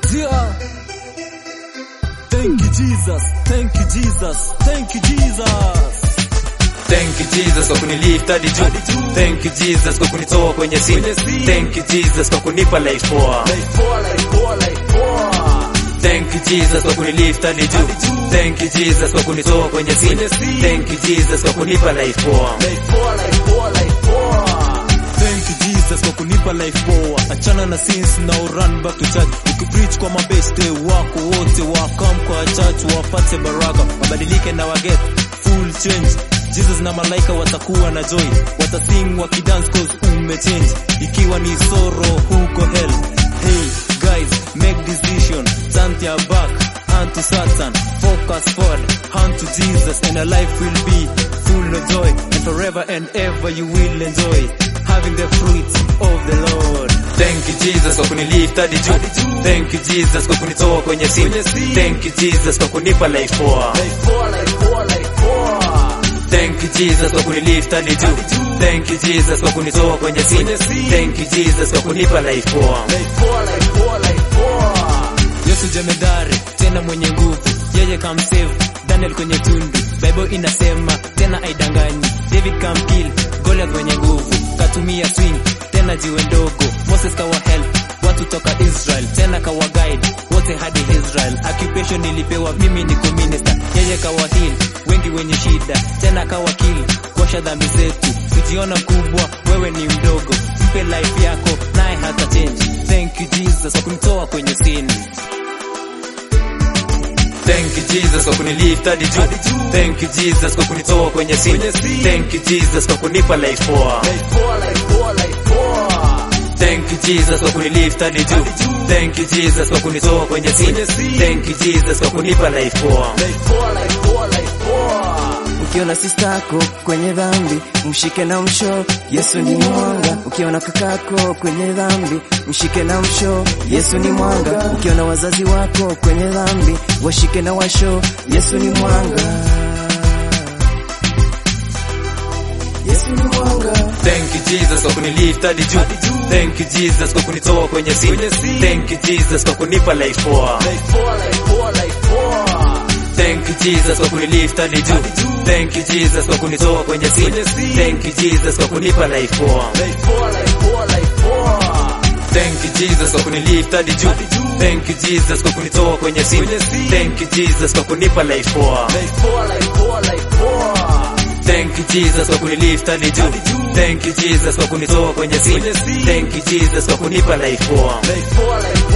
Yeah. Thank you Jesus, thank you Jesus, thank you Jesus. Thank you Jesus kwa kunilift hadi juu. Thank you Jesus kwa kunitoa kwenye sin. Thank you Jesus kwa kunipa life poa. Life poa, life poa, life poa. Thank you Jesus kwa kunilift hadi juu. Thank you Jesus kwa kunitoa kwenye sin. Thank you Jesus kwa kunipa life poa. Life poa, life poa, life poa. Thank you Jesus kwa kunipa life poa. Achana na sins now run back to church. Ukipreach kwa mabeste wako wote wakam kwa church wapate baraka. Wabadilike na waget full change. Jesus na malaika watakuwa na joy. Watasing wakidance cause umechange. Ikiwa ni sorrow huko hell. Hey guys, make decision. Turn your back unto Satan. Focus forward unto Jesus and your life will be full of joy and forever and ever you will enjoy having the fruits of the Lord. Thank you Jesus kwa kunilift hadi juu. Thank you Jesus kwa kunitoa kwenye sin. Thank you Jesus kwa kunipa life poa. Life poa, life poa, life poa. Thank you Jesus kwa kunilift hadi juu. Thank you Jesus kwa kunitoa kwenye sin. Thank you Jesus kwa kunipa life poa. Life poa, life poa, life poa. Yesu jemedari tena mwenye nguvu, yeye kamsave Daniel kwenye tundu. Bible inasema tena aidanganyi, David kamkill Goliath mwenye nguvu, katumia swing tena jiwe ndogo. Moses kawa help watu toka Israel, tena kawa guide wote hadi Israel. Occupation nilipewa mimi niko minister, yeye kawa heal wengi wenye shida, tena kawa kill kuosha dhambi zetu. Ujiona mkubwa, wewe ni mdogo, mpe life yako naye hata change. Thank you Jesus kwa kunitoa kwenye sin. Thank you Jesus kwa kunilift hadi juu. Thank you Jesus kwa kunitoa kwenye sin. Thank you Jesus kwa kunipa life poa. Life poa, life poa, life poa. Thank you Jesus kwa kunilift hadi juu. Thank you Jesus kwa kunitoa kwenye sin. Thank you Jesus kwa kunipa life poa. Life poa, life poa, life poa. Ukiona sistako kwenye dhambi, mshike na msho, Yesu ni mwanga. Ukiona kakako kwenye dhambi, mshike na msho, Yesu ni mwanga. Ukiona wazazi wako kwenye dhambi, washike na washo, Yesu ni mwanga. Yesu ni mwanga. Thank you Jesus kwa kunilift hadi juu. Thank you Jesus kwa kunitoa kwenye sin. Thank you Jesus kwa kunipa life poa. Life poa, life poa, life poa. Thank you Jesus kwa kunilift hadi juu. Thank you Jesus kwa kunitoa kwenye sin. Thank you Jesus kwa kunipa life poa. Life poa, life poa, life poa. Thank you Jesus kwa kunilift hadi juu. Thank you Jesus kwa kunitoa kwenye sin. Thank you Jesus kwa kunipa life poa. Life poa, life poa, life poa. Thank you Jesus kwa kunilift hadi juu. Thank you Jesus kwa kunitoa kwenye sin. Thank you Jesus kwa kunipa life poa. Life poa, life